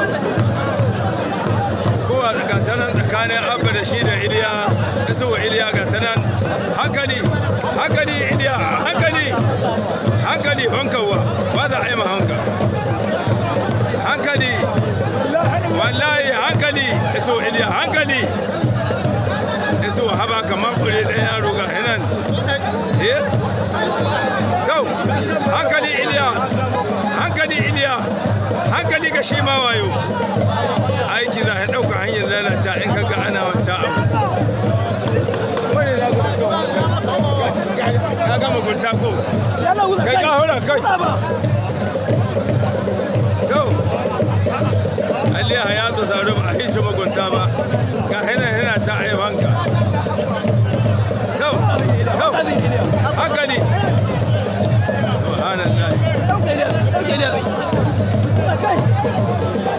kowa ga ta nan tsakanin abba da shi da iliya isuwa iliya ga ta nan hankali hankali iliya hankali hankali hankawa ba za a yi ma hanka hankali wallahi hankali iso iliya hankali iso haba kamar kure ɗaya yaro ga hinan eh kau hankali iliya hankali iliya hankali ga shi ma wayo aiki za a ɗauka hanyar lalata in ka ga ana wata abu ka gama gunta ko kai ka hura kai to aliya ya to zaru ba a hishi magunta ba ga hina hina ta aifanka to to haka ne subhanallah